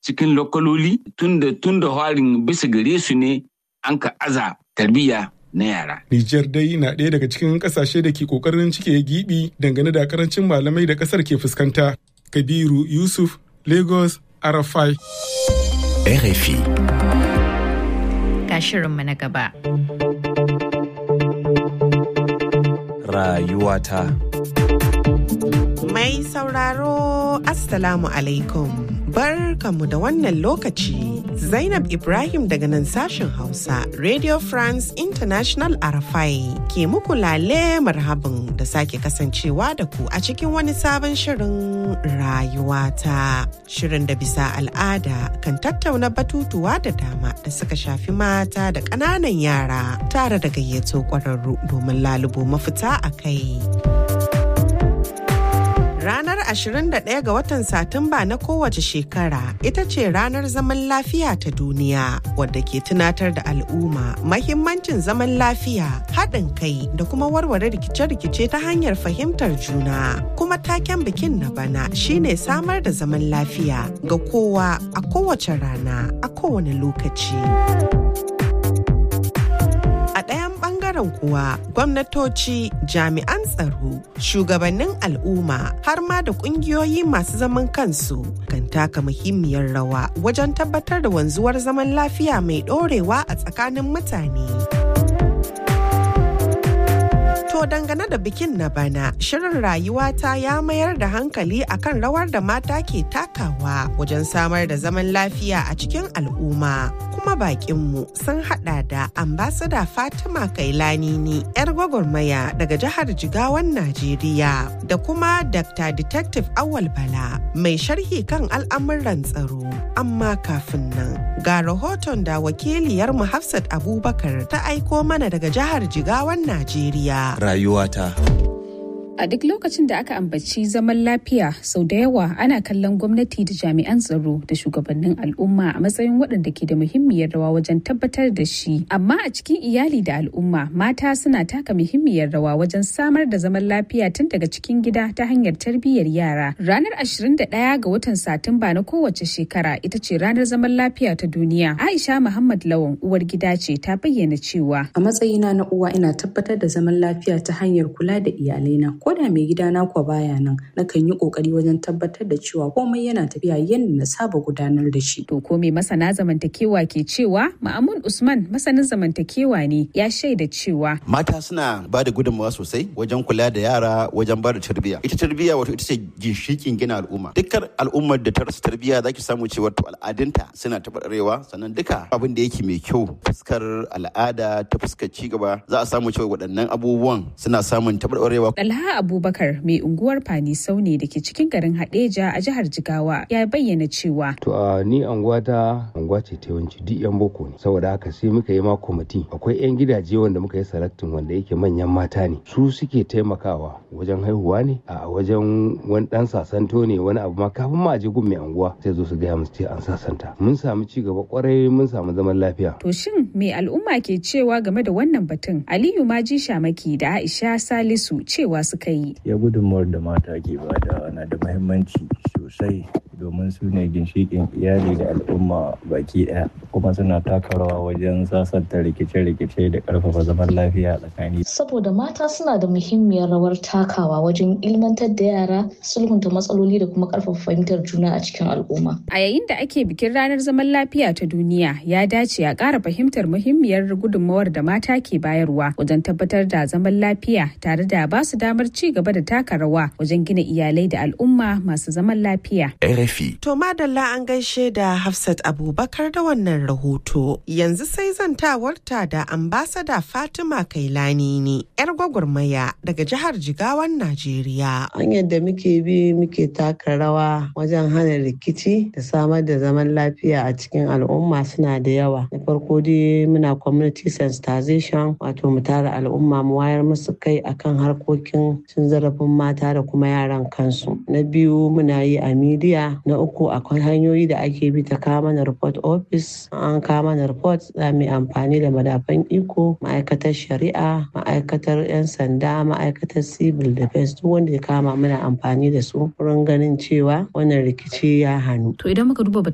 cikin lokaloli tunda tunda harin bisa gare su ne an ka aza tarbiyya na yara. Nijar dai na ɗaya daga cikin ƙasashe da ke ƙoƙarin cike gibi dangane da karancin malamai da ƙasar ke fuskanta. Kabiru Yusuf, Lagos, Arafai. RFI. Ga shirinmu na gaba. Rayuwata. Mai sauraro Assalamu alaikum. Barkamu da wannan lokaci. Zainab Ibrahim daga nan sashen Hausa, Radio France International Arafai ke muku lale marhabin da sake kasancewa da ku a cikin wani sabon shirin rayuwata. Shirin da bisa al'ada kan tattauna batutuwa da dama da suka shafi mata da ƙananan yara tare da gayyato ƙwararru domin lalubo mafita a kai. Ranar 21 ga watan Satumba na kowace shekara ita ce ranar zaman lafiya ta duniya wadda ke tunatar da al'umma mahimmancin zaman lafiya haɗin kai da kuma warware rikice-rikice ta hanyar fahimtar juna. Kuma taken bikin na bana shine samar da zaman lafiya ga kowa a kowace rana a kowane lokaci. A ɗayan ɓangaren kuwa gwamnatoci, jami'an tsaro, shugabannin al'umma har ma da ƙungiyoyi masu zaman kansu kan taka muhimmiyar rawa wajen tabbatar da wanzuwar zaman lafiya mai ɗorewa a tsakanin mutane. To dangane da bikin na bana, shirin rayuwata ya mayar da hankali akan rawar da mata ke takawa wajen samar da zaman lafiya a cikin al'umma. Kuma bakinmu sun hada da ambasada Fatima Kailanini, 'yar gwagwarmaya daga jihar Jigawan Najeriya, da kuma Dr. Detective Awal Bala, mai sharhi kan al'amuran tsaro. Amma kafin nan, ga rahoton da wakiliyarmu Hafsat Abubakar ta aiko mana daga jihar Jigawan Najeriya. Rayuwata. A duk lokacin da aka ambaci zaman lafiya sau da yawa ana kallon gwamnati da jami'an tsaro da shugabannin al'umma a matsayin waɗanda ke da muhimmiyar rawa wajen tabbatar da shi. Amma a cikin iyali da al'umma mata suna taka muhimmiyar rawa wajen samar da zaman lafiya tun daga cikin gida ta hanyar tarbiyyar yara. Ranar 21 ga watan Satumba na kowace shekara ita ce ranar zaman lafiya ta duniya. Aisha Muhammad Lawan uwar gida ce ta bayyana cewa. A matsayina na uwa ina tabbatar da zaman lafiya ta hanyar kula da iyalaina. ko da mai gidana kuwa baya nan nakan yi kokari wajen tabbatar da cewa komai yana tafiya yadda na saba gudanar da shi. To ko mai masana zamantakewa ke cewa Ma'amun Usman masanin zamantakewa ne ya shaida cewa mata suna ba da gudunmawa sosai wajen kula da yara wajen ba da tarbiyya. Ita tarbiyya wato ita ce ginshikin gina al'umma. Dukkan al'ummar da ta rasa tarbiyya zaki samu cewa to al'adunta suna taɓarɓarewa sannan duka abin da yake mai kyau fuskar al'ada ta fuskar cigaba za a samu cewa waɗannan abubuwan suna samun taɓarɓarewa. Dalha Abubakar mai unguwar Fani Saune da ke cikin garin Hadeja a jihar Jigawa ya bayyana cewa. To a ni anguwa ta anguwa ce ta yawanci duk yan boko ne saboda haka sai muka yi ma kwamiti akwai yan gidaje wanda muka yi selectin wanda yake manyan mata ne su suke taimakawa wajen haihuwa ne a wajen wani dan sasanto ne wani abu ma kafin ma a je gun mai anguwa sai zo su gaya musu ce an sasanta mun samu ci gaba kwarai mun samu zaman lafiya. To shin me al'umma ke cewa game da wannan batun? Aliyu Maji Shamaki da Aisha Salisu cewa suka yi. Ya gudunmawar da mata ke bada na da mahimmanci sosai domin su ne ginshikin iyali da al'umma baki ɗaya kuma suna taka rawa wajen sasanta rikice-rikice da ƙarfafa zaman lafiya tsakani. Saboda mata suna da muhimmiyar rawar takawa wajen ilmantar da yara sulhunta matsaloli da kuma ƙarfafa fahimtar juna a cikin al'umma. A yayin da ake bikin ranar zaman lafiya ta duniya ya dace a ƙara fahimtar muhimmiyar gudunmawar da mata ke bayarwa wajen tabbatar da zaman lafiya tare da ba su damar ci gaba da taka rawa wajen gina iyalai da al'umma masu zaman lafiya. RFI. To madalla an gaishe da Hafsat Abubakar da wannan rahoto. Yanzu sai zantawarta da ambasada Fatima Kailani ne, 'yar gwagwarmaya daga jihar Jigawan Najeriya. Hanyar da muke bi muke taka rawa wajen hana rikici da samar da zaman lafiya a cikin al'umma suna da yawa. Na farko dai muna community sensitization wato mu tara al'umma mu wayar musu kai akan harkokin cin zarafin mata da kuma yaran kansu. Na biyu muna yi a midiya na uku akwai hanyoyi da ake bi ta kawo mana report office an kawo mana report za mu yi amfani da madafan iko ma'aikatar shari'a ma'aikatar 'yan sanda ma'aikatar civil defense duk wanda ya kama muna amfani da su wurin ganin cewa wannan rikici ya hannu To idan muka duba